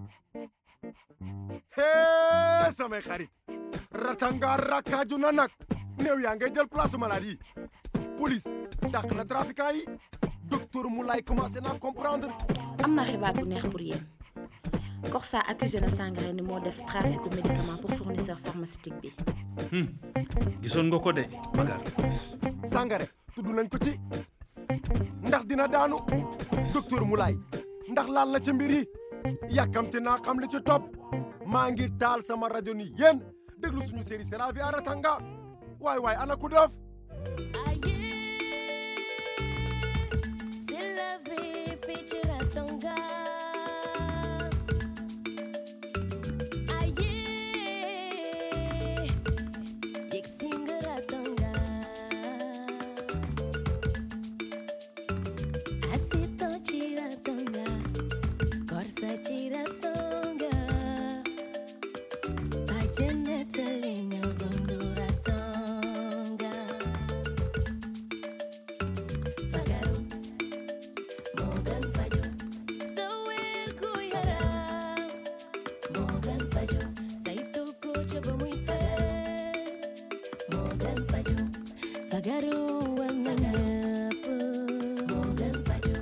hee samay xarit ratanga rakkaaju na nag néew yaa ngay jël place malade yi police dàq na trafiquant yi docteur Moulay commencé naa comprendre am na xibaar bu neex pour yéen Corsa accusé na Sangaré ni moo def trafic de médicaments pour fournisseur pharmaceutique bi gisoon nga ko de Magar Sangaré tudd nañ ko ci ndax dina daanu docteur Moulay ndax laal na ci mbir yi yàkkamte naa xam li ci topp maa ngi taal sama rajo ni yéen déglu suñu série c'est la vie à Ratanga waay waay ana ku def C'est la vie, fii ci Ratanga. Aye, yegg si nga Ratanga. Assistant ci Ratanga, Corsa ci Ratanga. Bàjjen nettali ñoo dundu Ratanga. Fagaru Morgan Fajo Sowel ku yaram Morgan Fajo saytu ko ca ba muy fare Morgan Fajo Fagaru war na ñëpp Morgan Fajo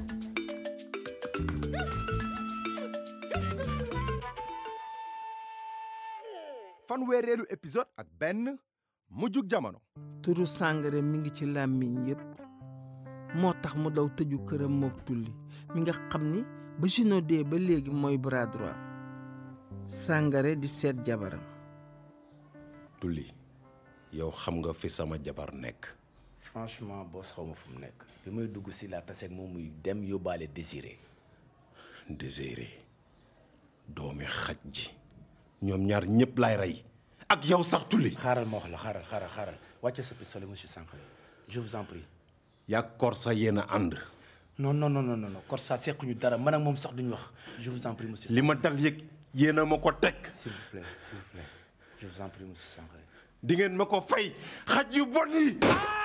fanweereelu épisode ak benn mujjug jamono turu Sangaré mi ngi ci làmmiñ yépp moo tax mu daw tëju këram mook tulli mi nga xam ni ba Juno dee ba léegi mooy bras droit Sangaré di seet jabaram tulli yow xam nga fi sama jabar nekk franchement boss xaw ma fu mu nekk bi may dugg si laa taseeg moom muy dem yóbbaale désiré désiré doomi xaj ji ñoom ñaar ñëpp laay rey ak yow sax tulli xaaral ma wax la xaaral xaaral xaaral wàcce sa pistolet monsieur Sangaré je vous en prie yaa Corsa yéen a ànd non non non non non Corsa sequñu dara man ak moom sax duñu wax je vous en prie monsieur li ma dal yëg yéen a ma ko teg s'il vous plaît s'il vous plaît je vous en prie monsieur Sangaré di ngeen ma ko fay xaj yu bon yi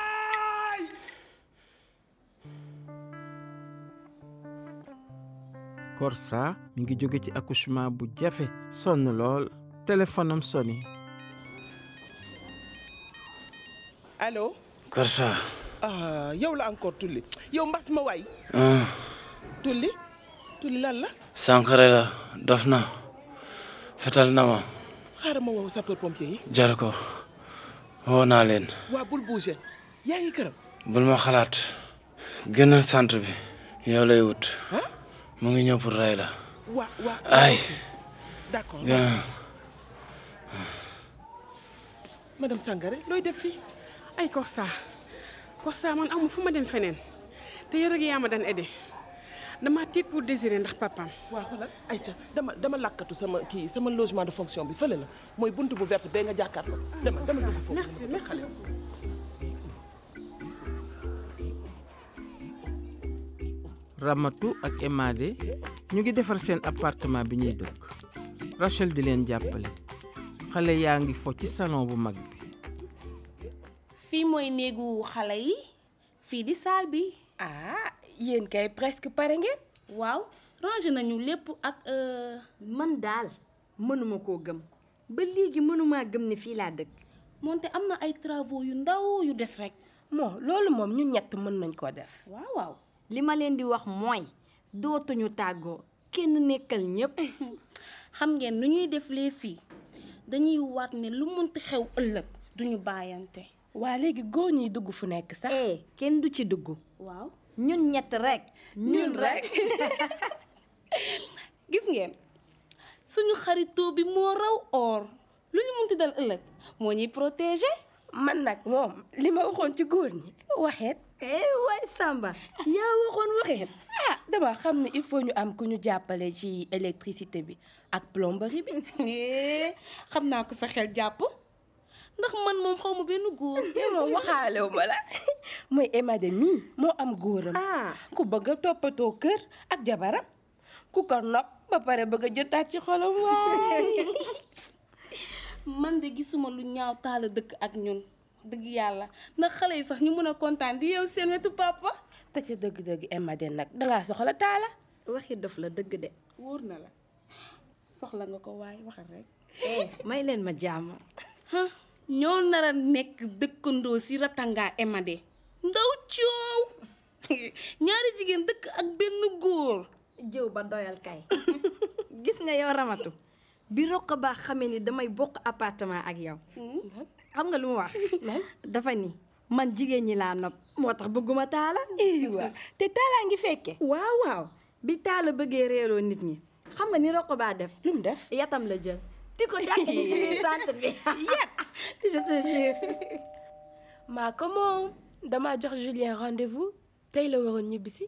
Corsa mi ngi jóge ci accouchement bu jafe sonn lool téléphone am soni allo Corsa ah yow la encore tulli yow mbas ma waay tulli tulli lan la Sangaré la dof na fetal na ma xaaral ma woo sapeur pompier yi jar ko woo naa leen waa bul bouger yaa ngi këram bul ma xalaat génnal centre bi yow lay wut ah mu ngi ñëw pour rey la waa waa ay d'accord génnal madame Sangaré looy def fii ay Corsa Corsa man amul fu ma dem feneen te yow rek yaa ma daan aidé dama tiit pour désirer ndax papaam waa xoolal ayca dama dama lakkatu sama kii sama logement de fonction bi fële la mooy buntu bu verte bee nga jàkkaarloo dama dama dugg foofu merci merci Ramatu ak Emade ñu ngi defar seen appartement bi ñuy dëkk Rachel di leen jàppale xale yaa ngi fo ci salon bu mag bi fii mooy néegu xale yi fii di salle bi ah yéen kay presque pare ngeen waaw rangé nañu lépp ak man daal mënuma koo gëm ba léegi mënumaa gëm ne fii laa dëkk moonte am na ay travaux yu ndaw yu des rek moo loolu moom ñun ñett mën nañ koo def waaw waaw li ma leen di wax mooy dootuñu tàggoo kenn nekkal ñépp xam ngeen nu ñuy def lee fii dañuy waat ne lu munti xew ëllëg duñu bàyyante waa léegi góor ñiy dugg fu nekk sax eh kenn du ci dugg waaw ñun ñett rek ñun rek gis ngeen suñu xaritoo bi moo raw or lu ñu munti dal ëllëg moo ñuy protéger man nag moom li ma waxoon ci góor ñi waxeet eh waay Samba yaa waxoon waxeet ah dama xam ne il faut ñu am ku ñu jàppale ci électricité bi ak plomberie bi xam naa ko sa xel jàpp ndax man moom xaw ma benn góor yow moom waxaalew ma la mooy Emade mii moo am góoram ku bëgg a toppatoo kër ak jabaram ku ko nopp ba pare bëgg a jotaat ci xolam waay man de gisuma lu ñaaw taala dëkk ak ñun dëgg yàlla ndax xale yi sax ñu mën a kontaan di yow seen wetu papa te ca dëgg-dëgg Emade nag dangaa soxla taala waxi dof la dëgg de wóor na la soxla nga ko waaye waxal rek eh may leen ma jàmm ah ñoo nar a nekk dëkkandoo si ratanga emade ndaw coow ñaari jigéen dëkk ak benn góor jëw ba doyal kay gis nga yow ramatu bi roq baa xamee ni damay bokk appartement ak yow xam nga lu mu wax dafa ni man jigéen ñi laa nopp moo tax bëgguma taala waa te taalaa ngi fekke waaw waaw bi taala bëggee réeroo nit ñi xam nga ni roq baa def lu mu def yatam la jël di ko dàq ci biir centre bi yat je te jure maa ko moom dama jox Julien rendez-vous tey la waroon ñibbisi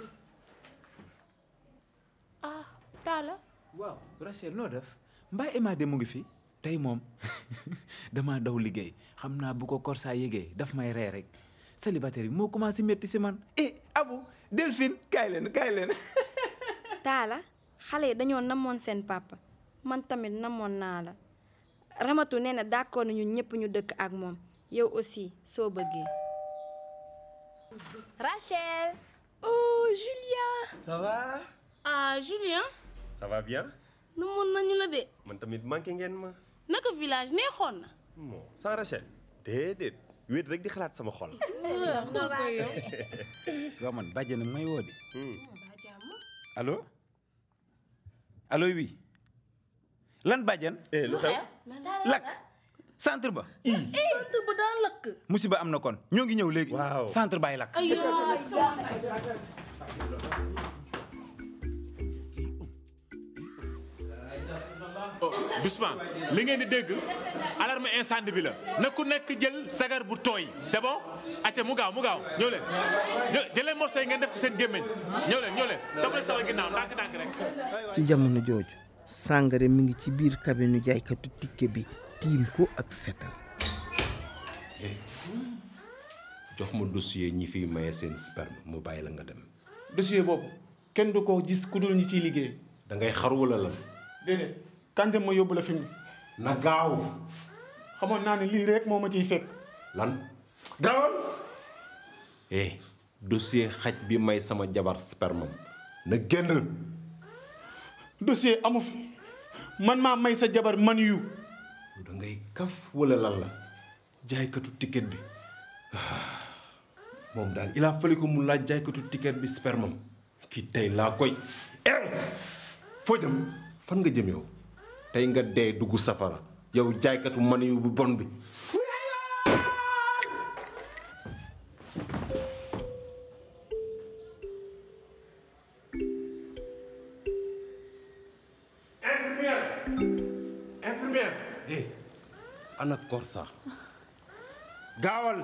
ah Talla waaw Rachel noo def mbaa Emma de mu ngi fi tey moom dama daw liggéey xam naa bu ko Korsa yégee daf may ree rek célibataire bi moo commencé métti si man eh Abu Delphine kaay leen kaay leen taala xale yi dañoo namoon seen papa man tamit namoon naa la ramatu nee na d'accord nañu ñëpp ñu dëkk ak moom yow aussi soo bëggee Rachel oh Julien ça va ah Julien ça va bien namoon nañu la de man tamit manqué ngeen ma naka village neexoon na bon sans Rachel déedéet wéet rek di xalaat sama xol waaw man bàjjenam may woo de allo allo oui lan bàjjan eh lu xew lakk centre ba centre ba daa lakk musiba am na kon ñoo ngi ñëw léegi waaw centre baay lakk ay doucement li ngeen di dégg alarme incendie bi la na ku nekk jël sagar bu tooy c'est bon acca mu gaaw mu gaaw ñëw leen jë- jël leen morceau yi ngeen def ko seen gémmiñ ñëw leen ñëw leen topp leen sama ginnaaw ndànk ndànk rek ci jamono jooju Sangaré mi ngi ci biir cabine jaaykatu tikke bi tiim ko ak fetal jox ma dossier ñi fiy maye seen sperme mu bàyyi la nga dem dossier boobu kenn du ko gis ku dul ñi ciy liggéey da ngay xaru wala lan déedéet kanjam ma yóbbu la fi mu na gaaw xamoon naa ne lii rek moo ma ciy fekk lan gaawal eh dossier xaj bi may sama jabar spermam na génn dossier amu fi man maa may sa jabar man yu da ngay kaf wala lan la jaaykatu ticket bi moom daal il a fallu que mu laaj jaaykatu ticket bi spermam kii tey laa koy eh foo jëm fan nga jëm yow tey nga dee dugg safara yow jaaykatu man yu bu bon bi infirmière infirmière eh ana Korsa gaawal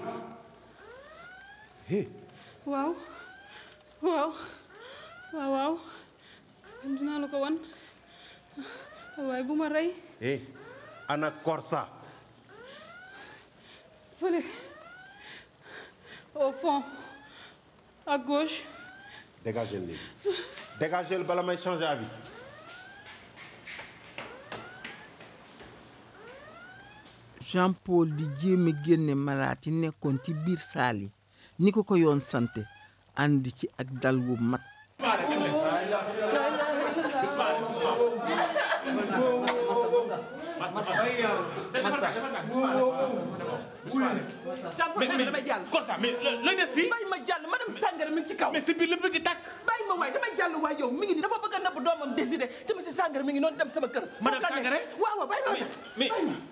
eh waaw waaw waaw waaw dinaa la ko wan waaye bu ma rey eh ana Korsa fële au fond à gauche dégagez léegi dégagez bala may changer avis Jean Paul di jéem a génne malaat yi nekkoon ci biir saal yi ni ko ko yoon sante ànd ci ak dal wu mat mais damay jàll. Korsa mais looy def fii. bàyyi ma jàll madame Sangaré mi ngi ci kaw. mais si biir lépp ngi tàkk. bàyyi ma waay damay jàll waay yow mi ngi nii dafa bëgg a nabb doomam désiré te monsieur Sangaré mi ngi noonu dem sama kër. Madame Foofu la nekk. Sangaré waaw waaw bàyyi ma waay. mais bàyyi ma.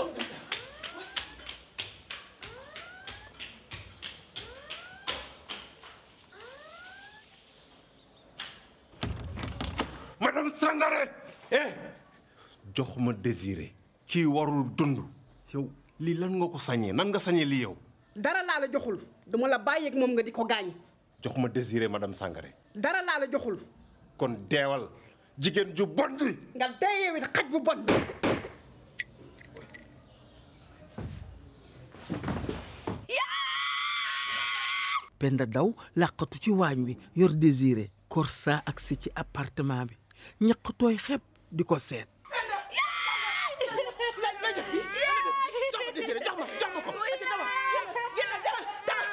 madame Sangaré eh jox ma désiré kii warul dund yow lii lan nga ko sañee nan nga sañee lii yow dara laa la joxul duma la bàyyeeg moom nga di ko gaañ jox ma désiré madame Sangaré dara laa la joxul kon deewal jigéen ju bon ji nga dee yow it xaj bu bon Penda daw làqatu ci waañ wi yor désiré Korsa agsi ci appartement bi ñaq tooy xepp di ko seet jox ma désiré jox ma jox ma ko. génn demal demal.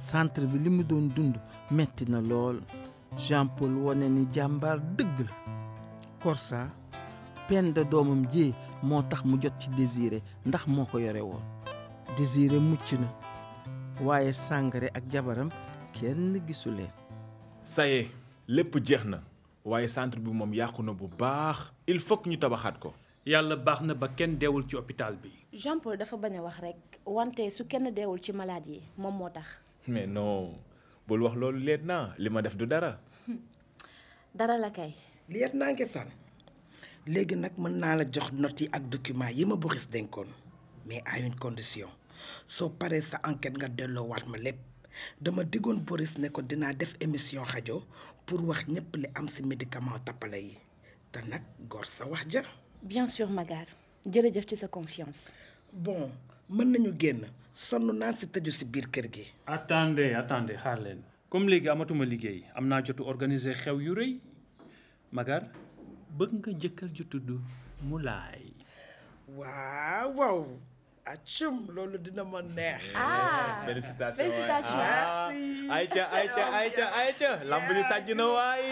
centre bi li mu doon dund metti na lool Jean Paul wone ni jàmbaar dëgg la Korsa Penda doomam ji moo tax mu jot ci Désiré ndax moo ko yore woon Désiré mucc na waaye Sangaré ak jabaram kenn gisu leen ça y est lépp jeex na waaye centre bi moom yàqu na bu baax il faut que ñu tabaxaat ko yàlla baax na ba kenn deewul ci hôpital bi Jean Paul dafa bañ a wax rek wante su kenn deewul ci malade yi moom moo tax mais non bul wax loolu leet naa li ma def du dara dara la kay liet naa ngi san léegi nag mën naa la jox notes yi ak documents yi ma Boris dénkoon mais à une condition soo paree sa enquête nga delloo waat ma lépp dama diggoon Boris ne ko dinaa def émission rajo pour wax ñépp li am ci médicament tappale yi te nag góor sa wax ja bien sûr Magar jërëjëf ci sa confiance bon mën nañu génn sonn naa ci tëju ci biir kër gi attendez attendez xaar leen comme léegi amatuma liggéey am naa jotu organiser xew yu rëy Magar bëgg nga jëkkër ju tudd Moulay waaw waaw acum loolu dina ma neex ah félicitations félicitations. Merci. ayca ayca ayca ayca lamb ji sàjj na waay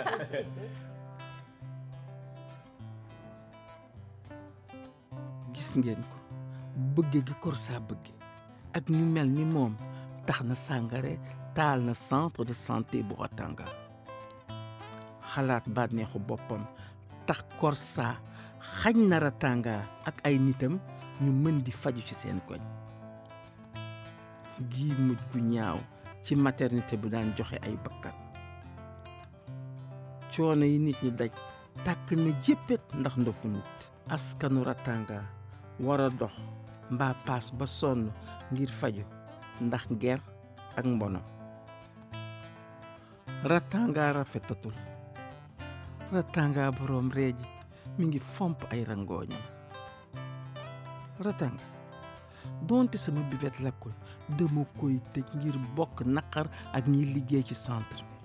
gis ngeen ko bëgge gi Korsa bëgge ak ñu mel ni moom tax na Sangaré taal na centre de santé bu Ratanga xalaat bànneexu boppam tax Korsa xañ na Ratanga ak ay nitam ñu mën di faju ci seen koñ gii mujj gu ñaaw ci maternité bu daan joxe ay bakkan coono yi nit ñi daj tàkk na jéppét ndax ndofu nit askanu Ratanga war a dox mbaa paas ba sonn ngir faju ndax ger ak mbono Ratanga rafetatul Ratanga boroom reeji mi ngi fomp ay rangooñam Ratanga doonte sama bivet lakkul dama koy tëj ngir bokk naqar ak ñiy liggéey ci centre bi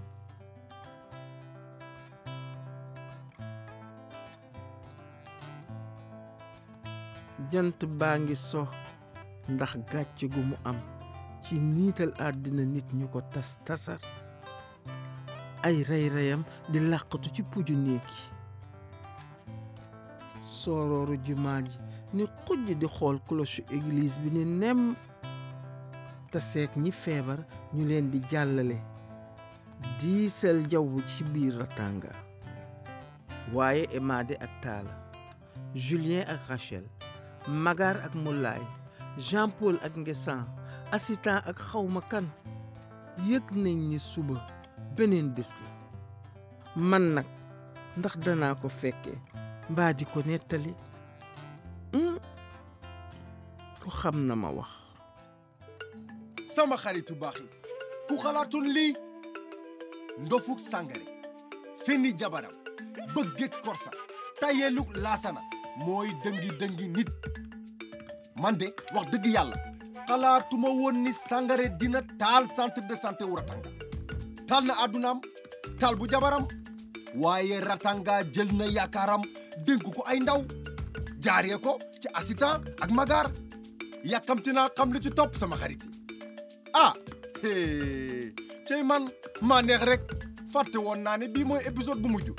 jant baa ngi so ndax gàcce gu mu am ci niital àddina nit ñu ko tas tasar ay rey-reyam di làqatu ci puju néeg yi soorooru jumaa ji ni xujj di xool cloche église bi ni nem te seet ñi feebar ñu leen di jàllale diisal jaww ci biir Ratanga waaye Emade ak Talla Julien ak Rachel Magar ak Moulay Jean Paul ak Ngesan assistant ak xawma kan yëg nañ ni suba beneen bés la man nag ndax danaa ko fekkee mbaa di ko nettali ku xam na ma wax sama xaritu baax yi ku xalaatoon lii ndofuk Sangaré fenni jabaram bëggeeg Korsa tayeeluk laasana mooy dëngi-dëngi nit man de wax dëgg yàlla xalaatuma woon ni Sangaré dina taal centre de santé wu Ratanga taal na àddunaam taal bu jabaram waaye Ratanga jël na yaakaaram dénk ko ay ndaw jaaree ko ci assistant ak Magar yàkkamti naa xam li ci topp sama xarit yi ah hee cey man maa neex rek fàtte woon naa ne bii mooy épisode bu mujj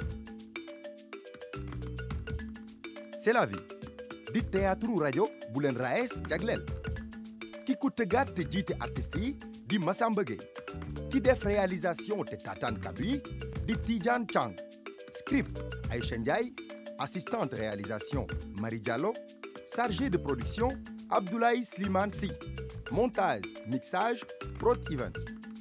C'est la vie di théâtre rajo bu leen raes jagleel ki ko tëggaat te jiite artistes yi di Massamba Gueye ki def réalisation te tataan kaddu yi di Tidiane Chang script Aïcha Ndiaye assistante réalisation Marie Diallo chargé de production Abdoulaye Slimane Sy montage mixage Prod Events